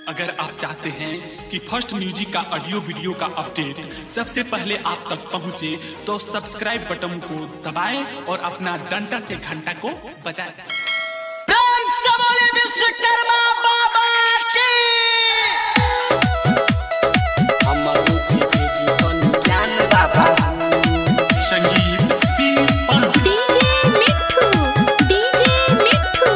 अगर आप चाहते हैं कि फर्स्ट म्यूजिक का ऑडियो वीडियो का अपडेट सबसे पहले आप तक पहुंचे, तो सब्सक्राइब बटन को दबाएं और अपना डंडा से घंटा को बजाएं। प्रेम से बोले विश्वकर्मा बाबा की संगीत P Pant DJ Mithu DJ Mithu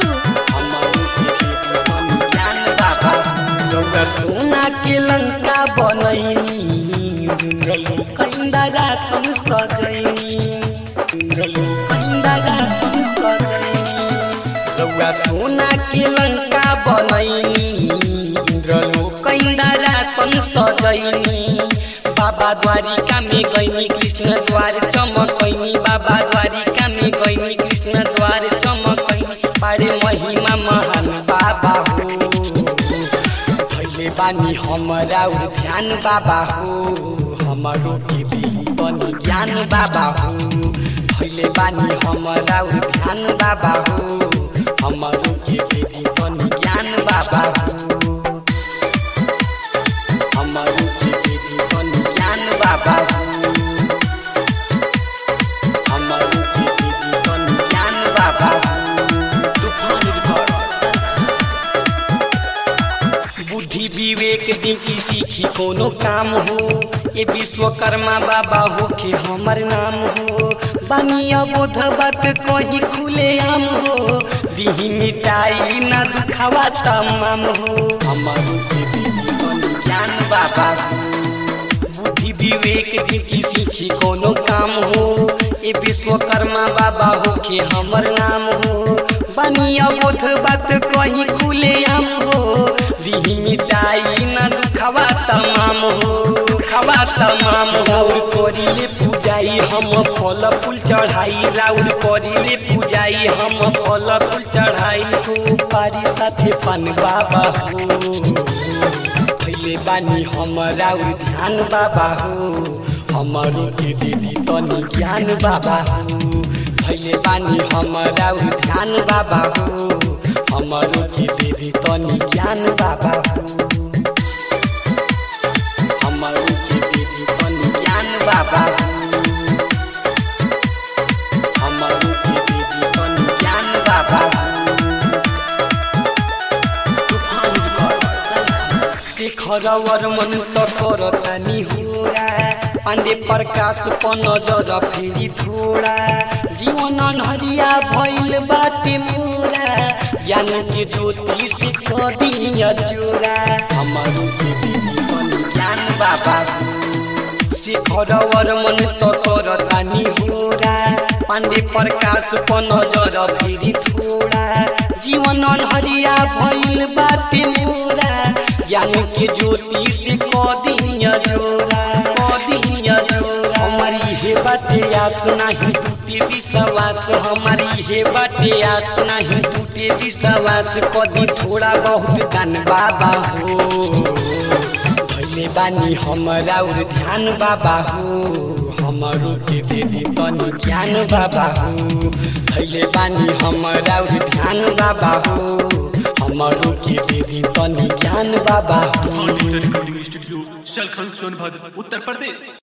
सोना के लंका बनैनी इंद्रलो कंदरा सन सजैनी इंद्रलो कंदरा सन सजैनी रउआ सोना के लंका बनैनी इंद्रलो कंदरा सन सजैनी बाबा द्वारिका में गईनी कृष्ण द्वार चमकैनी बाबा द्वारिका में गईनी कृष्ण द्वार चमकैनी बड़े महिमा महान बाबा हो भैले बानी हमरा उ ध्यान बाबा हो हमरो के दी बनी ज्ञान बाबा हो भैले बानी हमरा उ ध्यान बाबा हो हमरो के दी बनी ज्ञान बाबा हो हमरो के दी बनी ज्ञान बाबा हो हमरो के दी बनी ज्ञान बाबा हो तूफान रिकॉर्ड बुद्धि विवेक दिखी सीखी कोनो काम हो ये विश्वकर्मा बाबा हो के हमर नाम हो बनिया बोध बात कहीं खुले आम हो दिही मिटाई न दुखावा तमाम हो हमर के दीदी बनी ज्ञान बाबा हो बुद्धि विवेक दिखी सीखी कोनो काम हो ये विश्वकर्मा बाबा हो के हमर नाम हो बनिया बोध बात कहीं खुले आम हो दिही मिटाई न दुखवा तमाम हो दुखवा तमाम राउर करिले पूजाई हम फल फूल चढ़ाई राउर करिले पूजाई हम फल फूल चढ़ाई सुपारी साथे पान बाबा हो पहले बानी हमरा उ ध्यान बाबा हो हमरो के दीदी तनी ज्ञान बाबा हो पहले बानी हमरा उ ध्यान बाबा हो हमरो के दीदी तनी ज्ञान बाबा हो हमरो के दीदी तनी ज्ञान बाबा हो हमरो के दीदी तनी ज्ञान बाबा हो तूफान रिकॉर्ड शेखरवर मन त करतानी होला पाण्डे प्रकाश प नजर फेरि थोड़ा जीवन हरिया भइल बाटे मोरा ज्ञान के ज्योति से कदिया जोरा हमरो के दीदी बनी ज्ञान बाबा शेखरवर मन त करतानी होला पाण्डे प्रकाश प नजर फेरि थोड़ा जीवन हरिया भइल बाटे मोरा ज्ञान के ज्योति से कदिया जोरा कदिया जोरा हमारी हे बाटे आस नहीं टूटे विश्वास हमारी हे बाटे आस नहीं टूटे विश्वास कदी थोड़ा बहुत दान बाबा हो भैले बानी हमरा उर ध्यान बाबा हो हमरो के दे दी तनी ज्ञान बाबा हो भैले बानी हमरा उर ध्यान बाबा हो हमरो के दे दी तनी ज्ञान बाबा हो डिजिटल रिकॉर्डिंग स्टूडियो शलखन सोनभद्र उत्तर प्रदेश